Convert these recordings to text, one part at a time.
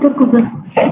ሞከርኩበት።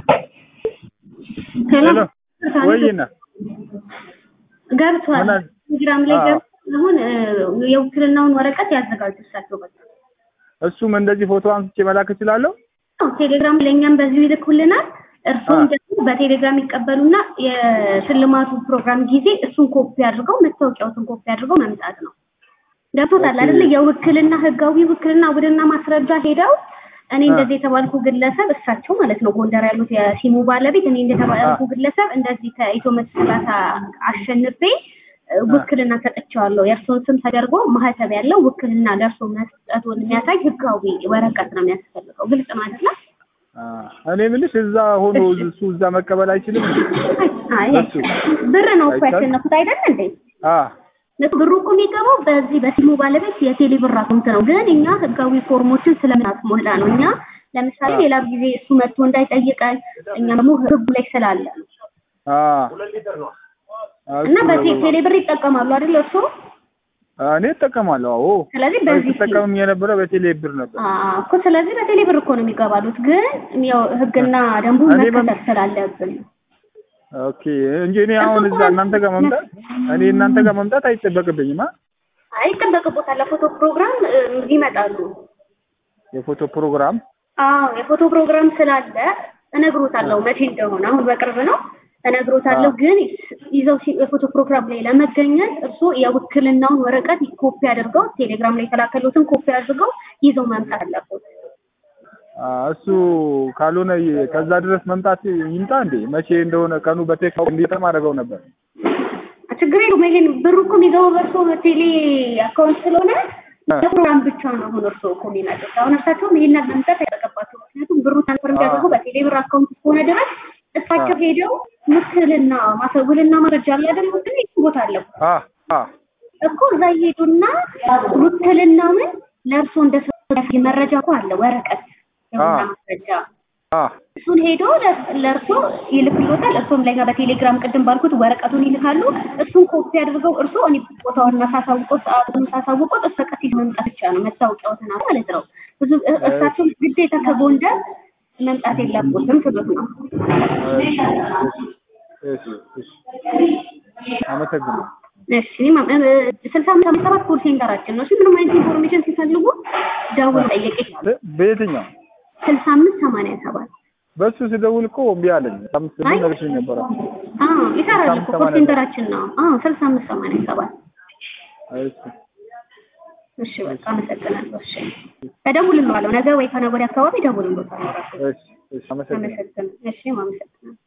ሄሎ ሄሎ ወይና ገብቷል። ምን አለ? ቴሌግራም ላይ አዎ። ገብቷል። አሁን እ፣ የውክልናውን ወረቀት ያዘጋጁ እሳቸው በቃ እሱም እንደዚህ ፎቶ አንስቼ መላክ እችላለሁ? አዎ፣ ቴሌግራም ለእኛም በዚሁ ይልኩልናል። እርሱም አዎ። ደግሞ በቴሌግራም ይቀበሉና የሽልማቱ ፕሮግራም ጊዜ እሱን ኮፒ አድርገው መታወቂያውትን ኮፒ አድርገው መምጣት ነው። ገብቶታል ኦኬ። አይደለ? የውክልና ህጋዊ ውክልና ውድና ማስረጃ ሄደው እኔ አ። እንደዚህ የተባልኩ ግለሰብ እሳቸው ማለት ነው ጎንደር ያሉት የሲሙ ባለቤት እኔ እንደተባልኩ ግለሰብ እንደዚህ ከኢትዮ መቶ ሰላሳ አሸንፌ እ፣ ውክልና ሰጥቼዋለሁ የእርሶን ስም ተደርጎ ማህተብ ያለው ውክልና ለእርሶ መስጠቱን የሚያሳይ ህጋዊ ወረቀት ነው የሚያስፈልገው። ግልጽ ነው አይደለ? አ፣ እኔ የምልሽ እዛ ሆኖ እሺ። እሱ እዛ መቀበል አይችልም? አይ እሱ ብር ነው እኮ አይቻልም? ያሸነፉት አይደል እንዴ? አ እነሱ ብሩ እኮ የሚገባው በዚህ በሲሙ ባለቤት የቴሌ ብር አካውንት ነው። ግን እኛ ህጋዊ ፎርሞችን ስለምናስሞላ ነው። እኛ ለምሳሌ አዎ። ሌላ ጊዜ እሱ መጥቶ እንዳይጠይቀን እኛ ደግሞ ህጉ ላይ ስላለ ነው። አ እና እሱ- በቴሌ ብር ይጠቀማሉ አይደል እርሶ? እኔ እጠቀማለሁ። አዎ ስለዚህ በዚህ ስጠቀምም የነበረ በቴሌ ብር ነበር። አዎ እኮ ስለዚህ በቴሌ ብር እኮ ነው የሚገባሉት። ግን ያው ህግና ደንቡ እኔ በም- መከተል ስላለብን ነው። ኦኬ እንጂ እኔ አሁን እዛ እናንተ ጋር መምጣት እኔ እናንተ ጋር መምጣት አይጠበቅብኝም። አ አይጠበቅቦታል። ለፎቶ ፕሮግራም እ፣ ይመጣሉ። የፎቶ ፕሮግራም አዎ የፎቶ ፕሮግራም ስላለ እነግሮታለሁ መቼ እንደሆነ አሁን በቅርብ ነው እነግሮታለሁ። አዎ። ግን ይዘው ሲ- የፎቶ ፕሮግራም ላይ ለመገኘት እርስዎ የውክልናውን ወረቀት ኮፒ አድርገው ቴሌግራም ላይ የተላከሉትን ኮፒ አድርገው ይዘው መምጣት አለበት። አ፣ እሱ ካልሆነ ይ- ከዛ ድረስ መምጣት ይምጣ እንዴ? መቼ እንደሆነ ቀኑ በቴክስት እንዲጠም አደረገው ነበር። ችግር የለውም። ይሄን ብሩ እኮ የሚገባው በእርስዎ ቴሌ አካውንት ስለሆነ አ። ለፕሮግራም ብቻ ነው አሁን እርስዎ እኮ የሚመጡት። አሁን እርሳቸውም ይሄን ነገር መምጣት አይጠበቅባቸው። ምክንያቱም ብሩ ትራንስፈር እንዲያደርጉ አ። በቴሌ ብር አካውንት እስከሆነ ድረስ እሳቸው አ። ሄደው ውክልና ማሰውልና መረጃ አለ አይደል? ውክልና የት ቦታ አለው አ አ እኮ እዛ ይሄዱና ውክልናውን ለእርሶ እንደሰጠ መረጃ እኮ አለ ወረቀት የሆነ አዎ። ማስረጃ አ እሱን ሄዶ ለ- ለእርሶ ይልክሎታል። እርሶም ለኛ በቴሌግራም ቅድም ባልኩት ወረቀቱን ይልካሉ። እሱን ኮፒ አድርገው እርሶ እኔ ቦታውን ሳሳውቆት ሰዓቱን ሳሳውቆት እስከ ቀሲስ መምጣት ብቻ ነው መታወቂያዎትን አለ ማለት ነው። ብዙ እ- እሳቸው ግዴታ ከጎንደር መምጣት የለቦትም ስሉት ነው። እሺ እሺ እሺ አመሰግናለሁ። እሺ ማ- እ- ስልሳ አምስት አምስት ሰባት ኮል ሴንተራችን ነው። እሺ ምንም አይነት ኢንፎርሜሽን ሲፈልጉ ደውል ጠየቅ ይችላል። በ- በየትኛው ስልሳ አምስት ሰማንያ ሰባት በሱ ስደውል እኮ እምቢ አለኝ። አምስት አይ። ምን ነግሬሽ ነበረ? አዎ ይሰራል እኮ ኮል ሰማንያ ሴንተራችን ነው። አዎ ስልሳ አምስት ሰማንያ ሰባት እሺ እሺ በቃ አመሰግናለሁ። እሺ እደውልልዋለሁ ነገ ወይ ከነገ ወዲያ አካባቢ እደውልልዎታለሁ። ራሱ እሺ እሺ አመሰግናለሁ። አመሰግናለሁ። እሺ አመሰግናለሁ።